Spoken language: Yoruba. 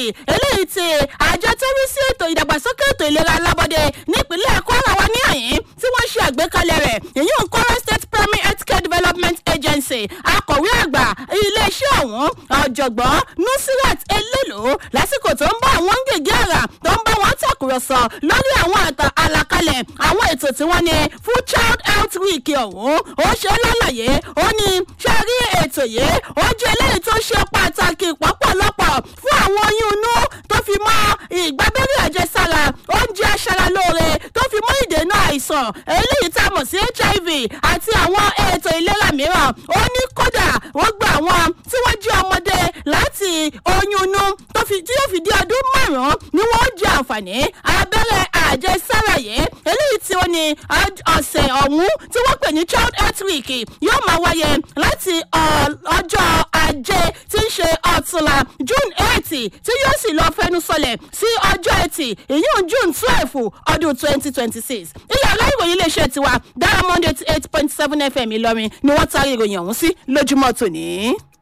eléyìí ti àjọ tó rí sí ètò ìdàgbàsókè ètò ìlera alábọ́dé nípínlẹ̀ kwara wa ní àyín tí wọ́n ṣe àgbékalẹ̀ rẹ̀ èyí ń kwara state primary health care development agency akọ̀wé àgbà iléeṣẹ́ ọ̀hún ọ̀jọ̀gbọ́n nusirat elélo lásìkò tó ń bá àwọn gègé àrà tó ń bá wọn tàkùrọ̀sọ lórí àwọn àtà àlàkalẹ̀ àwọn ètò tí wọ́n ní fún child health week ọ̀hún ó ṣe lálàyé ó ní ṣe rí ètò yìí ó jẹ́ eléyìí tó ṣe pàtàkì pọ̀pọ̀lọpọ̀ fún àwọn oyún inú tó fi mọ́ ìgbábẹ́rẹ́ àjẹsára oúnjẹ aṣaralóore tó fi mọ́ ìdènà àìsàn eléyìí tá a mọ̀ sí hiv àti àwọn ètò ìlera mìíràn ó ní kódà wọ́n gba àwọn tí wọ́n jẹ́ ọmọdé láti oyún inú tó fi tí yóò fi di ọdún márùn-ún ni wọ́n jẹ àǹfààní abẹ́rẹ́ àjẹsára yìí eléyìí tí ó ní ọ̀sẹ̀ ọ̀hún tí wọ́n pè ní child health week yóò máa wáyé láti ọjọ́ ajé tí ń ṣe ọ̀túnla june eight tí yóò sì lọ fẹnu sọlẹ̀ sí ọjọ́ ẹtì ìyún june twelve ọdún twenty twenty six ilé aláìwòye iléeṣẹ́ tiwa diamond eighty eight point seven fm ìlọrin ni wọ́n taari ìròyìn ọ̀hún sí lójúmọ́ tòní.